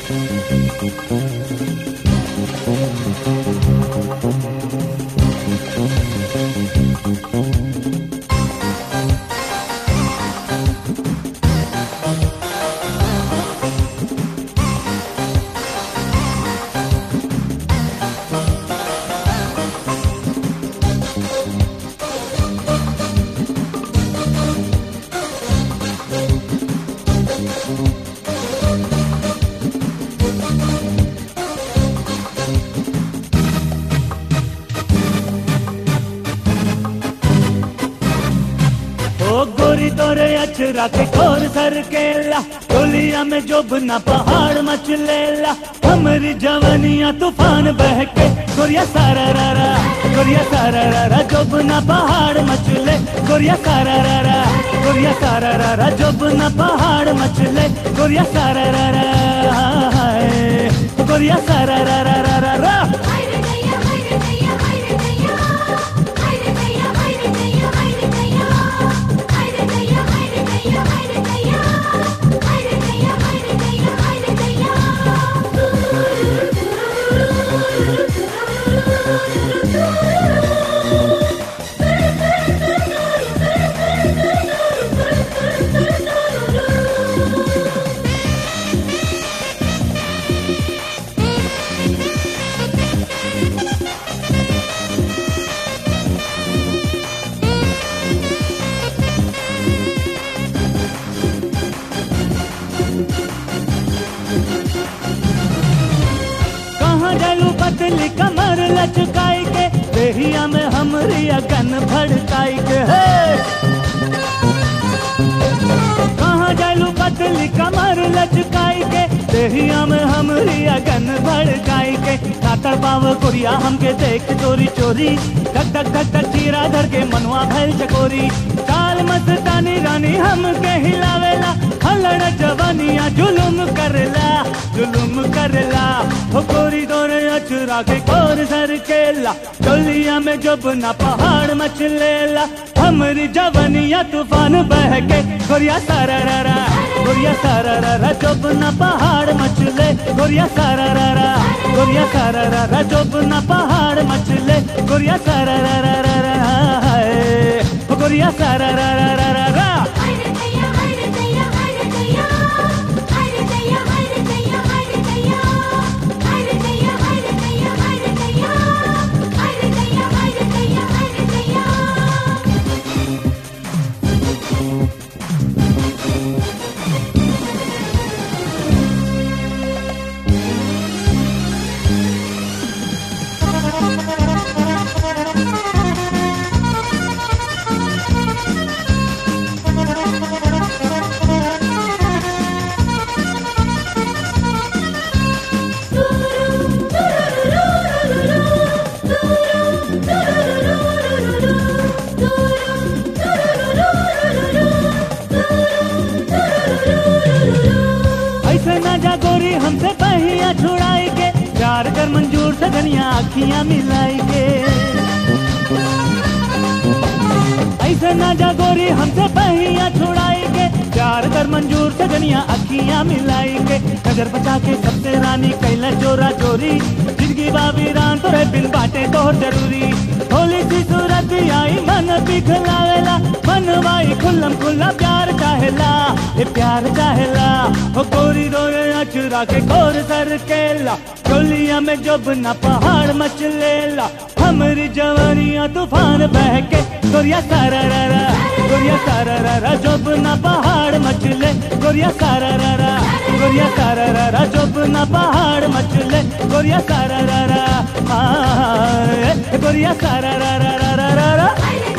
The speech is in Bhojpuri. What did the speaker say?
ओ गोरी तोरे अचरा के खोर सर केला टोलिया में जोबना पहाड़ मचलेला हमारी जवानिया तूफान बह के गोरिया सारा रा रा गोरिया सारा रा रा जोबना पहाड़ मचले गोरिया सारा रा रा गोरिया सारा रा रा जोबना पहाड़ मचले गोरिया सारा रा रा हाय। गोरिया सारा रा रा रा रा रा haydi dayya haydi dayya haydi dayya haydi dayya haydi dayya haydi dayya haydi dayya haydi dayya haydi dayya haydi dayya haydi dayya haydi कहाँ जालू पतली कमर लचकाई के देहिया में हमरी अगन भड़काई के हे कहाँ जालू पतली कमर लचकाई के देहिया में हमरी अगन भड़काई के कातर पाव कोरिया हमके देख चोरी चोरी धक धक धक धक चीरा धर के मनवा भैल चकोरी काल मस्तानी रानी हमके हिलावेला हलड़ जवानिया जुलुम करला जुलुम करला हो गोरी दोरे अचरा के कोर सर केला चोलिया में जब ना पहाड़ मचलेला हमरी जवानिया तूफान बह के गोरिया सारा रा रा गोरिया सारा रा रा जब ना पहाड़ मचले गोरिया सारा रा रा गोरिया सारा रा रा जब ना पहाड़ मचले गोरिया सारा रा रा रा रा हाय। हो गोरिया सारा रा रा रा रा रा haydi dayya haydi dayya haydi dayya haydi dayya haydi dayya haydi dayya haydi dayya haydi dayya haydi dayya haydi dayya haydi dayya haydi dayya ऐसे ना जा गोरी हमसे पहिया छुड़ाई के प्यार कर मंजूर से धनिया अखियां मिलाई के ऐसे ना जा गोरी हमसे पहिया छुड़ाई के प्यार कर मंजूर से धनिया अखियां मिलाई के नजर बचा के सबसे रानी कैला चोरा चोरी जिंदगी बाबी रान तोरे बिन बाटे तोहर जरूरी होली सी सूरत आई मन पिघलावेला मनवाई खुल्लम खुल्ला प्यार चाहेला ये प्यार चाहेला हो गोरी रोए अचरा के गोर सर केला चोलिया में जब न पहाड़ मचलेला हमरी जवानिया तूफान बह के गोरिया सारा रा रा गोरिया सारा रा रा जब न पहाड़ मचले गोरिया सारा रा रा गोरिया सारा रा रा जब न पहाड़ मचले गोरिया सारा रा रा आ, गोरिया सारा रा रा रा रा रा रा haydi